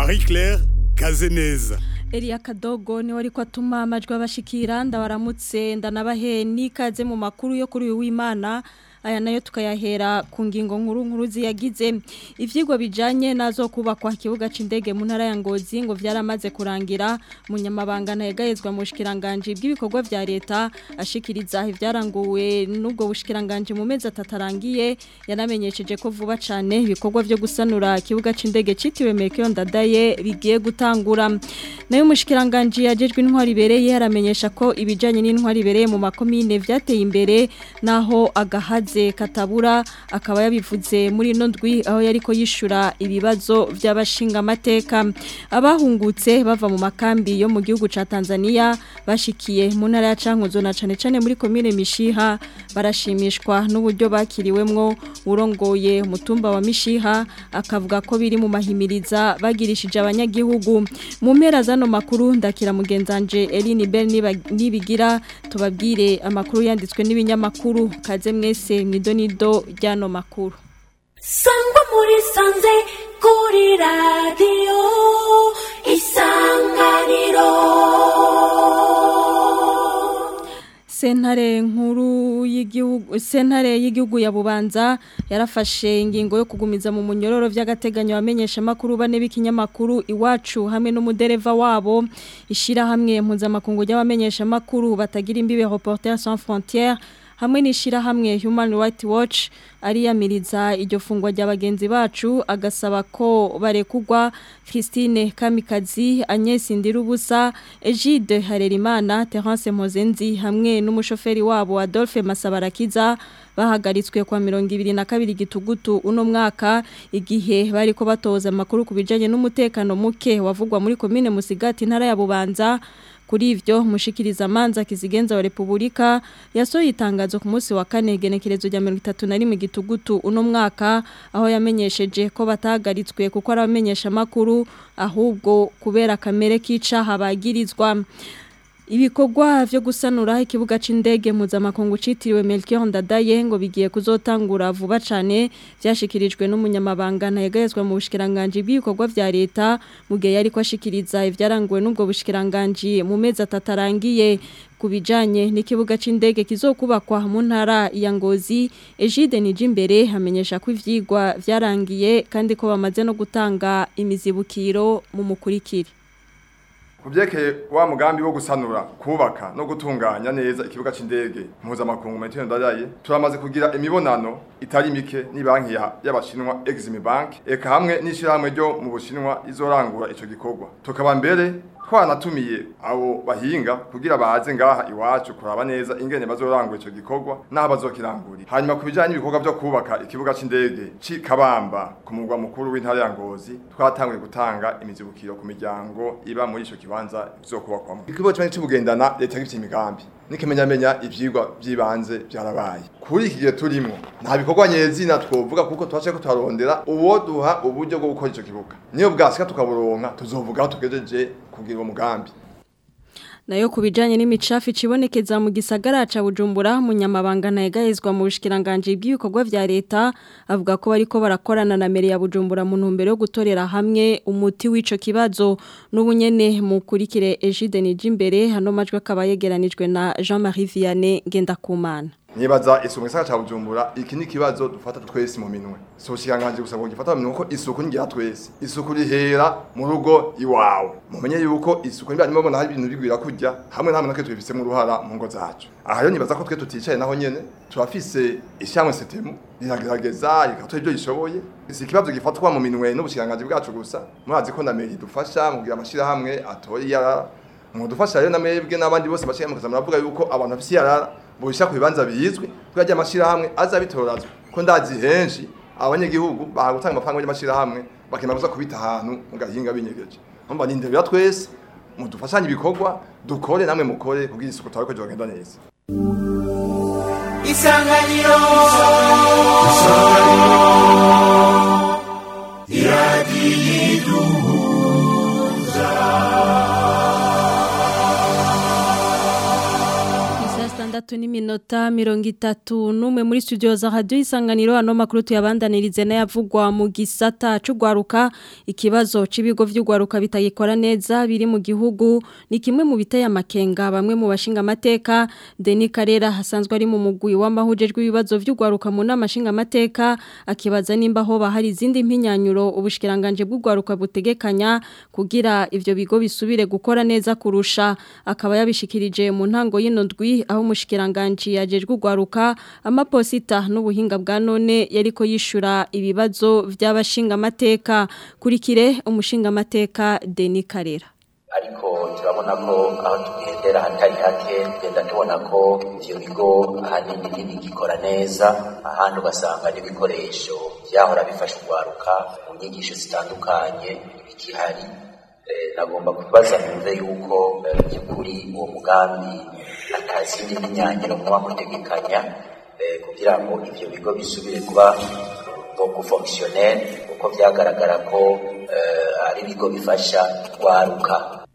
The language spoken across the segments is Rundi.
Marie Claire Kazeneza Elia Kadogo ni wari kwatuma amajwi abashikira ndabaramutse ndanabahe nikaze mu makuru yo kuri uyu w'Imana aya nayo tukayahera ku ngingo nkuru nkuru ziyagize ivyigwa bijanye nazo kubakwa kibuga c'indege mu ntara ya Ngozi ngo vyaramaze kurangira munyamabanga ntayegayezwa mu bushikiranganje bw'ibikorwa vya leta ashikiriza ivyaranguwe n'ubwo bushikiranganje mu mezi atatarangiye yanamenyesheje ko vuba cane ibikorwa vyo gusanura kibuga c'indege citiwe Mekyo Ndadaye bigiye gutangura nayo umushikiranganje yajejwe intwari ibereye yaramenyesha ko ibijanye n'intwari ibereye mu makomine vyateye imbere naho agahaze katabura akaba yabivuze muri ino ndwi aho yariko yishura ibibazo by'abashinga amateka abahungutse bava mu makambi yo mu gihugu ca Tanzania bashikiye mu ntara ya Cankuzo na cane cane muri komine Mishiha barashimishwa n'uburyo bakiriwemwo urongoye umutumba wa Mishiha akavuga ko biri mu mahimiriza bagirishije abanyagihugu mu mpera zano makuru ndakira mugenzanje Eline Bell nibigira tubabwire amakuru yanditswe n'ibinyamakuru kaze mwese mwidonido ryano makuru sangwa muri sanze kuri radiyo isanganiro sentare nkuru y'igihugu sentare y'igihugu ya Bubanza yarafashe ingingo yo kugumiza mu munyororo vy'agateganyo bamenyesha makuru bane b'ikinyamakuru iwacu hamwe n'umudereva wabo ishira hamwe mpuzamakungu y'abamenyesha makuru batagira imbibe Reporters sans frontières hamwe n'ishira hamwe Human Rights Watch ariyamiriza iryo fungwa ry'abagenzi bacu agasaba ko barekugwa Christine Kamikazi Agnes Ndirubusa Egide Harerimana Terence Mozenzi hamwe n'umushoferi wabo Adolphe Masabarakiza bahagaritswe kwa mirongo ibiri na kabiri gitugutu uno mwaka igihe bariko batoza amakuru kubijanye n'umutekano muke wavugwa muri komine Musigati ntara ya Bubanza kuri ivyo mushikiriza manza kizigenza wa Republika yasohoye itangazo ku munsi wa kane genekerezo rya 31 gitugutu uno mwaka aho yamenyesheje ko batahagaritswe kuko aramenyesha makuru ahubwo kubera kamere k'icaha bagirizwa Ibikorwa vyo gusanura ikibuga c'indege mpuzamakungu citiriwe Melchior Ndadaye ngo bigiye kuzotangura vuba cane vyashikirijwe n'umunyamabanga ntayegayezwa mu bushikiranganje bw'ibikorwa vya leta mu gihe yari kwashikiriza ivyaranguwe n'ubwo bushikiranganje mu mezi atatarangiye kubijanye n'ikibuga c'indege kizokubakwa mu ntara ya Ngozi Egide Nijimbere hamenyesha ko ivyigwa vyarangiye kandi ko bamaze no gutanga imizibukiro mu mukurikiri Kubyekeye wa mugambi wo gusanura kubaka no gutunganya neza ikibuga c'indege mpuzamakungu Metero Ndadaye turamaze kugira imibonano itari mike ni banki y'abashinwa Exim Bank eka hamwe n'ishiramwe ryo mu Bushinwa izorangura ico gikorwa tukaba mbere twanatumiye abo bahinga kugira baze ngaha iwacu kuraba neza ingene bazorangura ico gikorwa naho bazokirangurira hanyuma kubijanye n'ibikorwa byo kubaka ikibuga c'indege c'Ikabamba ku mugwa mukuru w'intara ya Ngozi twatanguye gutanga imizibukiro ku miryango iba muri ico kibanza bizokubakwamo ikigo cyane cy'ubugendana leta gifite imigambi nikimenyamenya ivyigwa by'ibanze byarabaye kuri iki gihe turimo nta bikorwa nyezina twovuga kuko twaje ko twarondera uwo duha uburyo bwo gukora ico kibuga niyo bwasika tukaburonka tuzovuga aho tugejeje kugira uwo mugambi nayo kubijanye n'imicafu cibonekeza mu gisagara ca Bujumbura munyamabanga ntayegayezwa mu bushikiranganje bw'ibikorwa vya leta avuga ko bariko barakorana na mere ya Bujumbura mu ntumbero yo gutorera hamwe umuti w'ico kibazo n'ubunyene mu kurikire Egide Nijimbere hano majwe akaba yegeranijwe na Jean-Marie Vianney Ngendakumana nibaza isuku gisaka cha Bujumbura iki ni kibazo dufata twese mu minwe so shikanganje gusa ngo gifata mu minwe ko isuku ngira twese isuku rihera mu rugo iwawe mumenye yuko isuku niba nimwe bona hari ibintu bigwira kujya hamwe namwe nake twifise mu ruhara mu ngo zacu aha rero nibaza ko twe tuticaye naho nyene turafise ishyamwe setemu riragerageza rikatora ibyo yishoboye si ikibazo gifatwa mu minwe n'ubushikanganje bwacu gusa murazi ko na meri dufasha mu kugira amashira hamwe atoye yarara mu dufasha rero na mwebwe n'abandi bose bashaka mu kaza muravuga yuko abantu bafise yarara busha ku bibanza bizwi kugira amashira hamwe azabitorazwa ko ndazi henshi abanyagihugu bahagutanga amafaranga y'amashira hamwe bakemera kuza kubita ahantu mu gahinga binyegeje mpamva nindebera twese mudufashanye ibikorwa dukore namwe mukore kugira isuku tawe ko jogenda neza isanganiro zitandatu n'iminota mirongo itatu n'umwe muri studio za radio isanganiro ano makuru tuyabandanirize n'ayavugwa mu gisata c'ugwaruka ikibazo c'ibigo vy'ugwaruka bitagikora neza biri mu gihugu ni kimwe mu biteye amakenga bamwe mu bashinga amateka Denis Karera hasanzwe ari mu mugwi w'amahujejwe ibibazo vy'ugwaruka mu nama shinga amateka akibaza nimba ho bahari izindi mpinyanyuro ubushikiranganje bw'ugwaruka butegekanya kugira ivyo bigo bisubire gukora neza kurusha akaba yabishikirije mu ntango y'ino ndwi aho umushikiranganje yajejwe ugwaruka amaposita n'ubuhinga bwa none yariko yishura ibibazo by'abashinga amateka kurikire umushinga amateka Denis Karera ariko turabona ko aho tugendera hatari hake tugenda tubona ko ivyo bigo ahanini ntibigikora neza ahandi ugasanga n'ibikoresho vyahora bifasha ugwaruka mu nyigisho zitandukanye bikihari nagomba kubaza numve yuko by'ukuri uwo mugambi atazindi n'imyanyiro muba mutegekanya kugira ngo ivyo bigo bisubire kuba ngo fonctionnel kuko vyagaragara ko ari ibigo bifasha gwaruka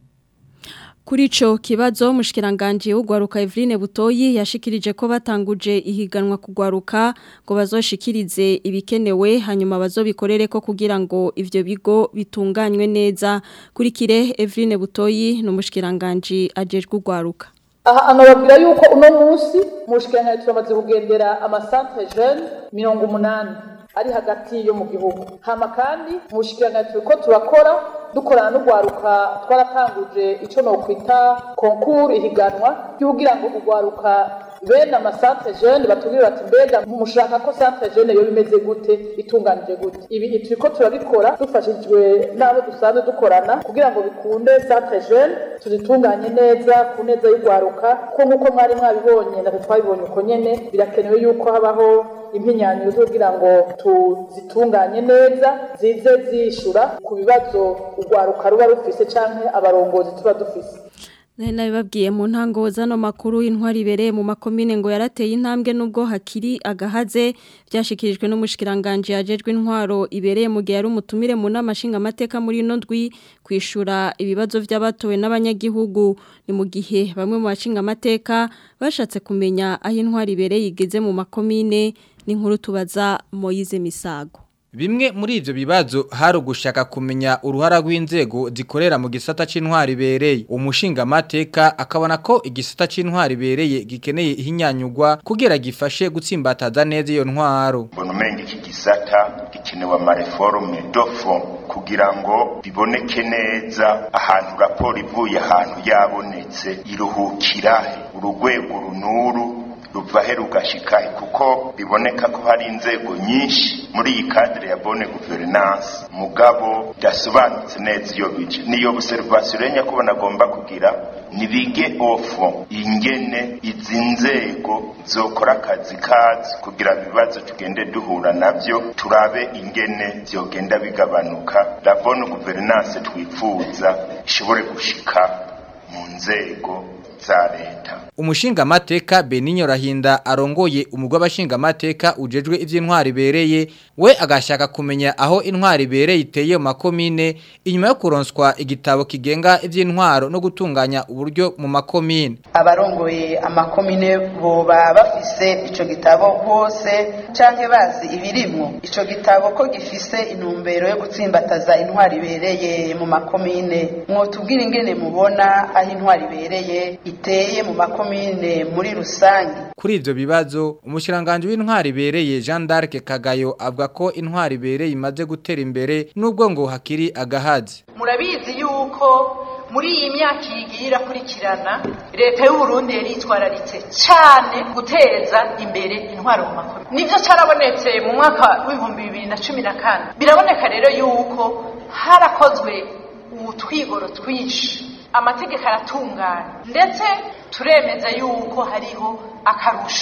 Kuri ico kibazo mushikiranganje ugwaruka Eveline Butoyi yashikirije ko batanguje ihiganwa kugwaruka ngo bazoshikirize ibikenewe hanyuma bazobikorere ko kugira ngo ivyo bigo bitunganywe neza kurikire Eveline Butoyi no mushikiranganje ajejwe ugwaruka aha anababwira yuko uno munsi mushikiranganje turamaze kugendera amasantre jeune mirongo umunani ari hagati yo mu gihugu hama kandi mushikiranganje turiko turakora dukorana n'ugwaruka twaratanguje ico no kwita concours ihiganwa kugira ngo ugwaruka bene amasantre jeune batubwire bati mbega mushaka ko santre jeune yo bimeze gute itunganije gute ibi turiko turabikora dufashijwe n'abo dusanzwe dukorana kugira ngo bikunde santre jeune tuzitunganye neza ku neza y'ugwaruka ko nk'uko mwari mwabibonye natwe twabibonye uko nyene birakenewe yuko habaho impinyanyo kugira ngo tuzitunganye neza zize zishura ku bibazo urwaruka ruba rufise canke abarongozi tuba dufise Nari nabibabwiye mu ntango zano makuru intwari ibereye mu makomine ngo yarateye intambwe nubwo hakiri agahaze byashikirijwe n'umushikiranganje yajejwe intwaro ibereye mu gihe ari umutumire mu nama nshinga amateka muri ino ndwi kwishura ibibazo by'abatowe n'abanyagihugu ni mu gihe bamwe mu bashinga amateka bashatse kumenya aho intwari ibereye igeze mu makomine n'inkuru tubaza Moyize Misago Bimwe muri ivyo bibazo hari ugushaka kumenya uruhara rw'inzego zikorera mu gisata c'intwari bereye. Umushinga mateka akabona ko igisata c'intwari bereye gikeneye ihinyanyugwa kugira gifashe gutsimbataza neza iyo ntwaro. Mbona umenga iki gisata gikenewe amareforme dofo kugira ngo biboneke neza ahantu raporo ivuye ahantu yabonetse iruhukira urugwego runuru ruva he rugashikahe kuko biboneka ko hari inzego nyinshi muri iyi kadire ya bone guverinance mugabo byasobanutse neza iyo bije niyo observation renya ko banagomba kugira nibige ofo ingene izi nzego zokora akazi kazi kugira ibibazo tugende duhura navyo turabe ingene vyogenda bigabanuka la bone guverinance twifuza ishobore gushika mu nzego za leta Umushinga mateka Beninyo Rahinda arongoye umugwa abashinga mateka ujejwe ivy'intwari bereye we agashaka kumenya aho intwari bereye iteye mu makomine inyuma yo kuronswa igitabo kigenga ivy'intwaro no gutunganya uburyo mu makomine abarongoye amakomine boba bafise ico gitabo bose canke bazi ibirimwo ico gitabo ko gifise intumbero yo gutsimbataza intwari bereye mu makomine mwotubwira ingene mubona aho intwari bereye iteye mu makomine muri rusange kuri ivyo bibazo umushiranganje w'intwari bereye Jean d'Arc Kagayo avuga ko intwari bereye imaze gutera imbere nubwo ngo hakiri agahazi murabizi yuko muri iyi myaka igiye irakurikirana leta y'u Burundi yari itwararitse cyane guteza imbere intwaro mu makuru nivyo carabonetse mu mwaka w'ibihumbi bibiri na cumi na kane biraboneka rero yuko harakozwe utwigoro twinshi amategeko aratungana ndetse turemeza yuko hariho akarusho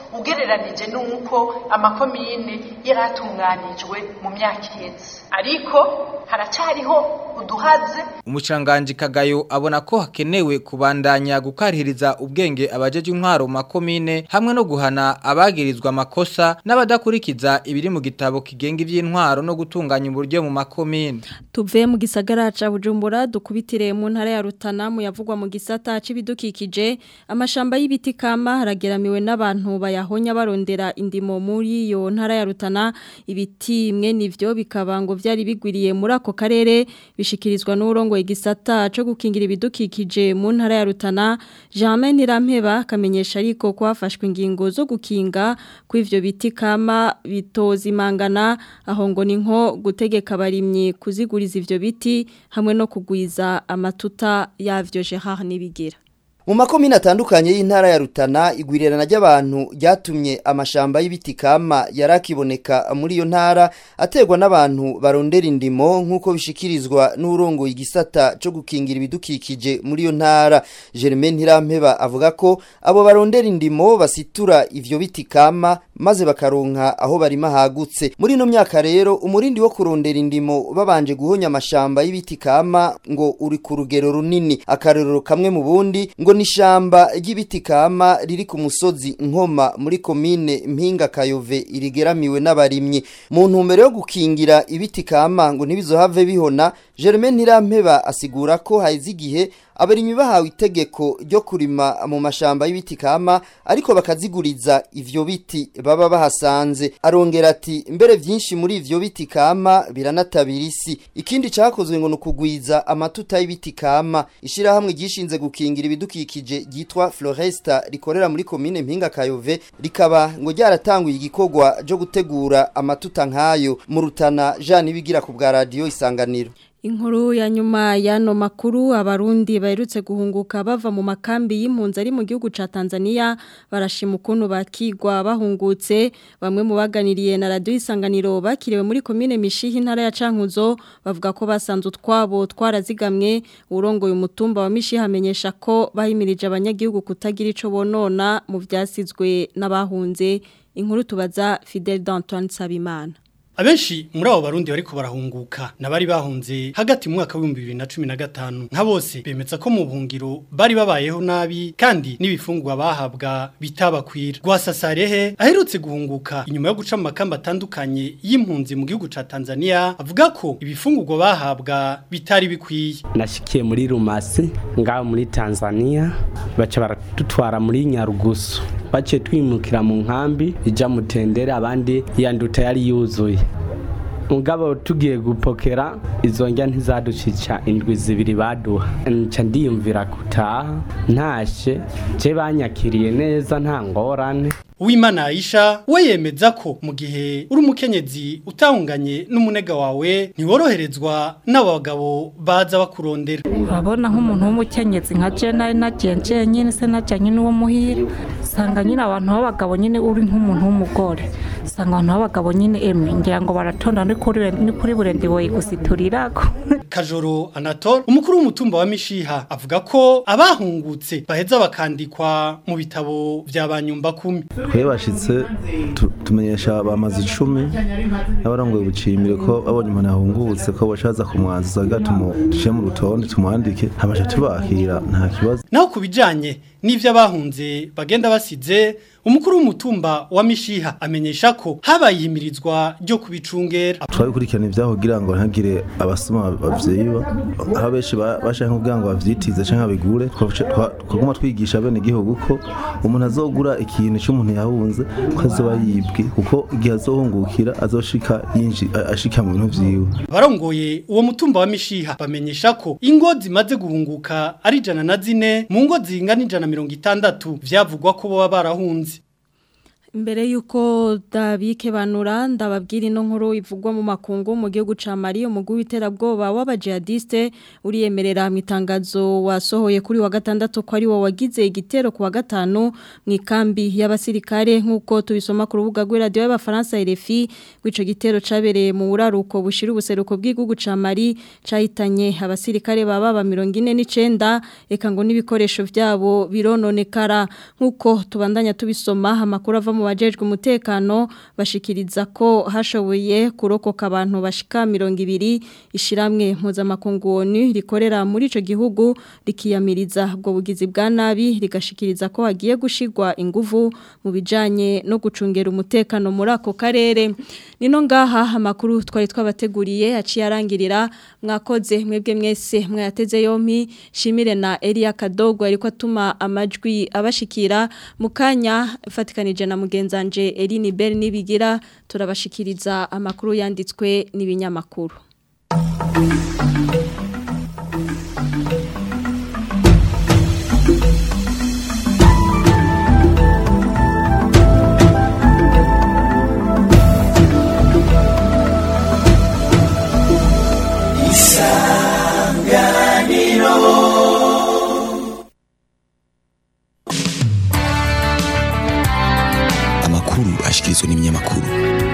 ugereranije n'uko amakomine yari atunganijwe mu myaka iheze ariko haracariho uduhaze Umucanganji Kagayo abona ko hakenewe kubandanya gukarihiriza ubwenge abajeje intwaro mu makomine hamwe no guhana abagirizwa amakosa n'abadakurikiza ibiri mu gitabo kigenga ivy'intwaro no gutunganya uburyo mu makomine. Tuve mu gisagara ca Bujumbura dukubitire mu ntara ya Rutana mu yavugwa mu gisata c'ibidukikije amashamba y'ibiti kama harageramiwe n'abantu bayahonya barondera indimo muri yo ntara ya Rutana ibiti imwe nivyo bikaba ngo vyari bigwiriye muri ako karere bishikirizwa n'urongo igisata co gukingira ibidukikije mu ntara ya Rutana Germain Nirampeba kamenyesha ariko kwafashwe ingingo zo gukinga kw'ivyo biti kama bitozimangana aho ngo ni nko gutegeka abarimyi kuziguriza ivyo biti hamwe no kugwiza amatuta yavyo Gerard Nibigira Mu makomine atandukanye y'intara ya Rutana igwirirana ry'abantu ryatumye amashamba y'ibiti kama yarakiboneka muri iyo ntara ategwa n'abantu barondera indimo nk'uko bishikirizwa n'urongo igisata cyo gukingira ibidukikije muri iyo ntara Germain Ntirampeba avuga ko abo barondera indimo basitura ivyo biti kama maze bakaronka aho barima hagutse muri ino myaka rero umurindi wo kurondera indimo babanje guhonya amashamba y'ibiti kama ngo uri ku rugero runini akarorero kamwe mu bundi ngo nishamba ry'ibiti kama riri ku musozi nkoma muri komine mpinga kayove irigeramiwe n'abarimyi mu ntumbero yo gukingira ibiti kama ngo ntibizohave bihona Germain Ntirampeba asigura ko haize igihe abarimyi bahawe itegeko ryo kurima mu mashamba y'ibiti kama ariko bakaziguriza ivyo biti baba bahasanze arongera ati mbere vyinshi muri ivyo biti kama biranatabira isi ikindi cakozwe ngo nukugwiza amatuta y'ibiti kama ishirahamwe gishinze gukingira ibidukikije ryitwa Floresta rikorera muri komine Mpinga Kayove rikaba ngo ryaratanguye igikorwa cyo gutegura amatuta nkayo mu rutana Jean Ibigira ku bwa radio isanganiro Inkuru ya nyuma yano makuru abarundi baherutse guhunguka bava mu makambi y'impunzi ari mu gihugu ca Tanzania barashima ukuntu bakigwa bahungutse bamwe mu baganiriye na radio isanganiro bakiriwe muri commune Mishihi ntara ya Cankuzo bavuga ko basanze utwabo twarazigamwe urongoye umutumba wa Mishihi amenyesha ko bahimirije abanyagihugu kutagira ico bonona mu vyasizwe n'abahunze inkuru tubaza Fidel d'Antoine Sabimana Abenshi muri abo barundi bariko barahunguka nabari bahunze hagati mu mwaka wa 2015 nka bose bemeza ko mu buhungiro bari babayeho nabi kandi n'ibifungwa bahabwa bitabakwira Rwasasarehe aherutse guhunguka inyuma yo guca mu makamba atandukanye y'impunzi mu gihugu ca Tanzania avuga ko ibifungurwa bahabwa bitari bikwiye nashikiye muri Rumasi ngaho muri Tanzania baca baratutwara muri Nyarugusu baciye twimukira mu nkambi ija mutendere abandi yanduta yari yuzuye mugabo tugiye gupokera izo njya ntizaducica indwi zibiri baduha nca ndiyumvira gutaha ntashe je banyakiriye neza nta ngorane Uwimana Aisha we yemeza ko mu gihe uri umukenyezi utahunganye n'umunega wawe ntiworoherezwa n'abagabo baza bakurondera urabona nk'umuntu w'umukenyezi nka je nari nagiye nyine se najyanye n'uwo muhira usanga nyine abantu b'abagabo nyine uri nk'umuntu w'umugore usanga abantu b'abagabo nyine emwe ngira ngo baratonda ni kuri burende boye gusiturirako Kajoro Anatole umukuru w'umutumba wa Mishiha avuga ko abahungutse baheza bakandikwa mu bitabo vya banyumba kumi twebashitse tumenyesha bamaze icumi n'abarongoye ubucimbire ko babonye umuntu yahungutse ko bashaza kumwanzuza gato tumuce mu rutonde tumwandike hamasha tubakira nta kibazo naho kubijanye n'ivyo abahunze bagenda basize umukuru w'umutumba wa Mishiha amenyesha ko habaye ihimirizwa ryo kubicungera twabikurikirana ivyaho kugira ngo ntagire abasoma bavyiba aho benshi bashaka kugira ngo bavyitize canke bigure twaguma twigisha bene igihugu ko umuntu azogura ikintu cy'umuntu yahunze ko azoba yibwe kuko igihe azohungukira azoshika yinji ashika mu bintu vyiwe barongoye uwo mutumba wa Mishiha bamenyesha ko ingo zimaze guhunguka ari jana na zine mu ngo zingana ijana mirongo itandatu vyavugwa ko baba barahunze Mbere yuko dabike banura ndababwira ino nkuru ivugwa mu makungu mu gihugu ca Mali umugwi w'iterabwoba w'abajihadiste uriyemerera mu itangazo wasohoye kuri wa gatandatu ko ari wo wagize igitero ku wa gatanu mu ikambi y'abasirikare nk'uko tubisoma ku rubuga rw'iradiyo y'abafaransa RFI rw'ico gitero cabereye mu buraruko bushira ubuseruko bw'igihugu ca Mali cahitanye abasirikare baba ba 49 eka ngo n'ibikoresho vyabo birononekara nk'uko tubandanya tubisoma amakuru ava mu bajejwe umutekano bashikiriza ko hashoboye kurokoka abantu bashika 200 ishiramwe mpuzamakungu ONU rikorera muri ico gihugu rikiyamiriza ubwo bugizi bwa nabi rigashikiriza ko hagiye gushigwa inguvu mu bijanye no gucungera umutekano muri ako karere nino ngaha amakuru twari twabateguriye aciye arangirira mwakoze mwebwe mwese mwayateze yompi shimire na Elia Kadogo ariko atuma amajwi abashikira mukanya fatikanije na mugenzanje Eline Bell nibigira turabashikiriza amakuru yanditswe n'ibinyamakuru amakuru ashikirizwa n'ibinyamakuru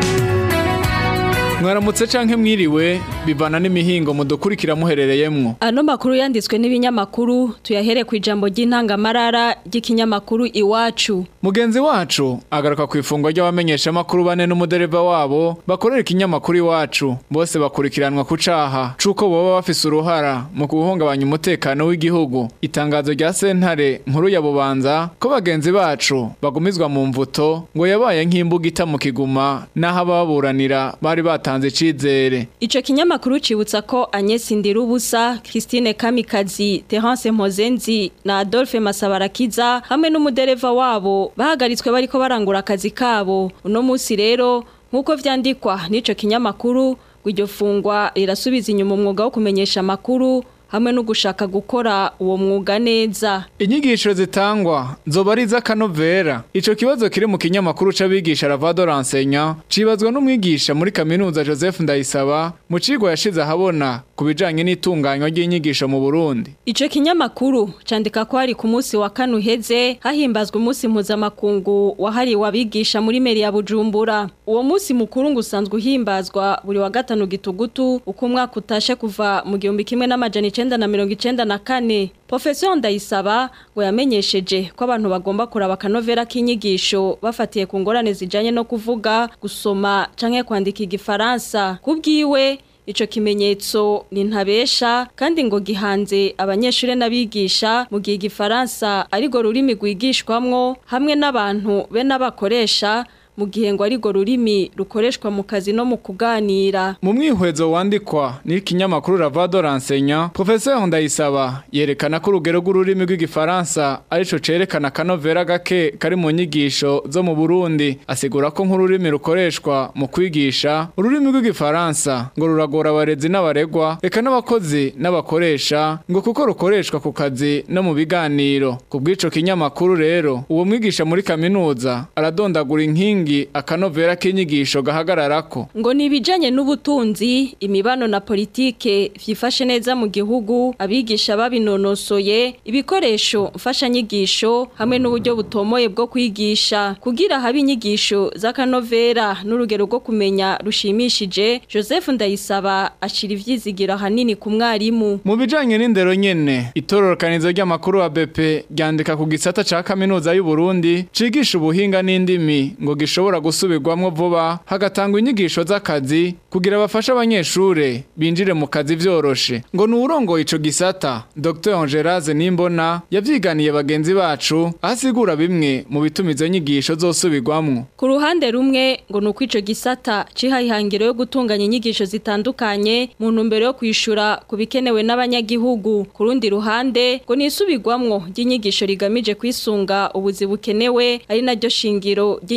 mwaramutse canke mwiriwe bivana n'imihingo mudukurikira muherereyemwo Ano makuru yanditswe n'ibinyamakuru tuyahere ku ijambo ry'intangamarara ry'ikinyamakuru iwacu. mugenzi wacu agaruka ku ifungwa ry'abamenyesha makuru bane n'umudereva wabo bakorera ikinyamakuru iwacu bose bakurikiranwa ku caha cuko boba bafise uruhara mu guhungabanya umutekano w'igihugu itangazo rya sentare nkuru ya bubanza ko bagenzi bacu bagumizwa mu mvuto ngo yabaye nk'imbuga ita mu kiguma n'aho ababuranira bari batanze icizere Ico kinyamakuru cibutsa ko Agnes Ndirubusa, Christine Kamikazi, Terence Mpozenzi na Adolphe Masabarakiza hamwe n'umudereva wabo bahagaritswe bariko barangura akazi kabo. Uno musi rero nkuko vyandikwa n'ico kinyamakuru iryo fungwa rirasubiza inyuma umwuga wo kumenyesha amakuru hamwe no gushaka gukora uwo mwuga neza. Inyigisho zitangwa zoba ari iz'akanovera. Ico kibazo kiri mu kinyamakuru c'abigisha Ravado Ransenya cibazwa n'umwigisha muri kaminuza Joseph Ndayisaba mu cigwa yashize ahabona ku bijanye n'itunganywa ry'inyigisho mu Burundi. Ico kinyamakuru candika ko hari ku munsi wa kane uheze hahimbazwa umunsi mpuzamakungu wahariwe abigisha muri meri ya Bujumbura. Uwo munsi mukuru ngo usanzwe uhimbazwa buri wa gatanu gitugutu uko umwaka utashe kuva mu gihumbi kimwe n'amajana icenda na mirongo icenda na kane. Professor Ndayisaba ngo yamenyesheje ko abantu bagomba kuraba akanovera k'inyigisho bafatiye ku ngorane zijanye no kuvuga, gusoma canke kwandika igifaransa. Kubwiwe Ico kimenyetso ni ntabesha kandi ngo gihanze abanyeshure n'abigisha mu gihe igifaransa arigo rurimi rwigishwamwo hamwe n'abantu be n'abakoresha mu gihe ngo arigo rurimi rukoreshwa mu kazi no mu kuganira. Mu mwihwezo wandikwa n'ikinyamakuru Ravado Ransenya, Professor Ndayisaba yerekana ko urugero rw'ururimi rw'igifaransa arico cerekana kanovera gake kari mu nyigisho zo mu Burundi. Asigura ko nk'ururimi rukoreshwa mu kwigisha, ururimi rw'igifaransa ngo ruragora abarezi n'abaregwa, eka n'abakozi n'abakoresha ngo kuko rukoreshwa ku kazi no mu biganiro. Ku bw'ico kinyamakuru rero, uwo mwigisha muri kaminuza aradondagura inkingi inkingi akanovera k'inyigisho gahagararako ngo nibijanye n'ubutunzi imibano na politike vyifashe neza mu gihugu abigisha babinonosoye ibikoresho mfasha nyigisho hamwe n'uburyo butomoye bwo kwigisha kugira habe inyigisho z'akanovera n'urugero rwo kumenya rushimishije Joseph Ndayisaba ashira ivyizigiro hanini ku mwarimu mu bijanye n'indero nyene itororokanizo ry'amakuru wa BP ryandika ku gisata ca kaminuza y'u Burundi cigisha ubuhinga n'indimi ngo gishobora gusubirwamwo vuba hagatangwa inyigisho z'akazi kugira bafashe abanyeshure binjire mu kazi vyoroshe ngo ni urongoye ico gisata Dr Angelaze Nimbona yavyiganiye bagenzi bacu asigura bimwe mu bituma izo nyigisho zosubirwamwo ku ruhande rumwe ngo nuko ico gisata cihayihangiro yo gutunganya inyigisho zitandukanye mu ntumbero yo kwishura ku bikenewe n'abanyagihugu ku rundi ruhande ngo nisubirwamwo ry'inyigisho rigamije kwisunga ubuzi bukenewe ari naryo shingiro ry'inyigisho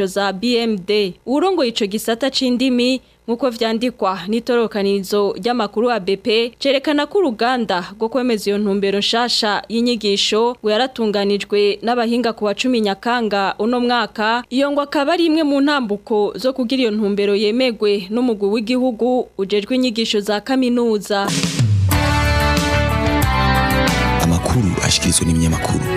inyigisho za BMD urongoye ico gisata c'indimi nkuko vyandikwa n'itorokanizo ry'amakuru wa BP cerekana ko uruganda rwo kwemeza iyo ntumbero nshasha y'inyigisho ngo yaratunganijwe n'abahinga ku wa 10 Nyakanga uno mwaka iyo ngo akaba ari imwe mu ntambuko zo kugira iyo ntumbero yemegwe n'umugwi w'igihugu ujejwe inyigisho za kaminuza amakuru ashikirizwa n'ibinyamakuru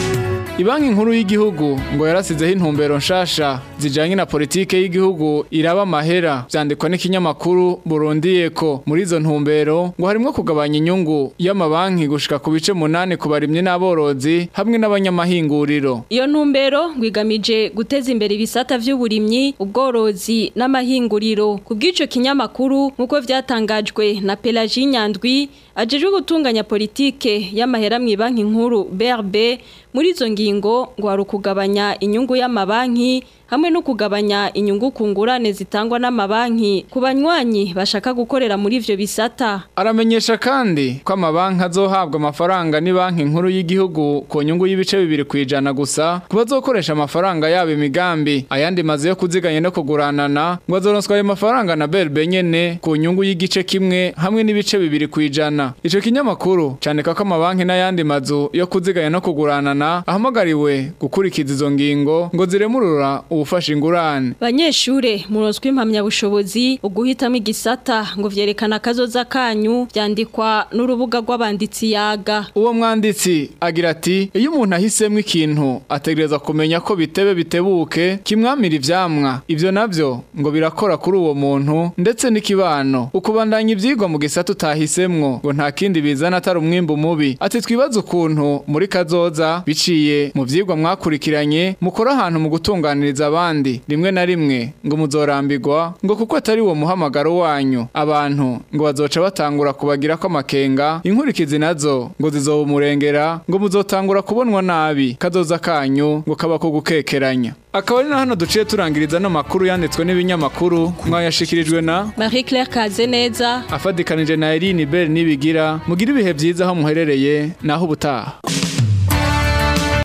Ibanki nkuru y'igihugu ngo yarasizeho intumbero nshasha zijanye na politike y'igihugu iraba amahera vyandikwa n'ikinyamakuru Burundi ko muri izo ntumbero ngo harimwo kugabanya inyungu y'amabanki gushika ku bice munani ku barimye n'aborozi hamwe n'abanyamahinguriro Iyo ntumbero ngwigamije guteza imbere ibisata vy'uburimyi, ubworozi n'amahinguriro. Kubw'ico kinyamakuru nkuko vyatangajwe na Pelagie Nyandwi ajejwe gutunganya politike y'amahera mu banki nkuru BRB muri izo ngingo ngo hari ukugabanya inyungu y'amabanki hamwe no kugabanya inyungu ku ngurane zitangwa n'amabanki ku banywanyi bashaka gukorera muri ivyo bisata. Aramenyesha kandi ko amabanki azohabwa amafaranga ni banki nkuru y'igihugu ku nyungu y'ibice bibiri kwijana gusa kuba azokoresha amafaranga yabo imigambi ayandi mazu yo kuziganya no kuguranana ngo azoronswa ayo mafaranga na BRB nyene ku nyungu y'igice kimwe hamwe n'ibice bibiri kwijana ico kinyamakuru candika ko amabanki n'ayandi mazu yo kuziganya no kuguranana ahamagariwe gukurikiza izo ngingo ngo ziremurura ubufasha ingurane Banyeshure muronswe impamyabushobozi uguhitamo igisata ngo vyerekana kazoza kanyu vyandikwa n'urubuga rw'abanditsi yaga. Uwo mwanditsi agira ati iyo umuntu ahisemo ikintu ategereza kumenya ko bitebe bitebuke kimwamira ivyamwa ivyo navyo ngo birakora kuri uwo muntu ndetse n'ikibano ukubandanya ivyigwa mu gisata utahisemwo ngo nta kindi bizana atari umwimbu mubi ati twibaza ukuntu muri kazoza biciye mu vyigwa mwakurikiranye mukora ahantu mu gutunganiriza abandi rimwe na rimwe ngo muzorambirwa ngo kuko atari uwo muhamagaro wanyu abantu ngo bazoca batangura kubagira ko amakenga inkurikizi nazo ngo zizobumurengera ngo muzotangura kubonwa nabi kazoza kanyu ngo kaba ko gukekeranya akaba ari na hano duciye turangiriza no makuru yanditswe n'ibinyamakuru mwayashikirijwe na Marie Claire Kazeneza afadikanije na Eline Bell nibigira mugira ibihe byiza aho muherereye naho ubutaha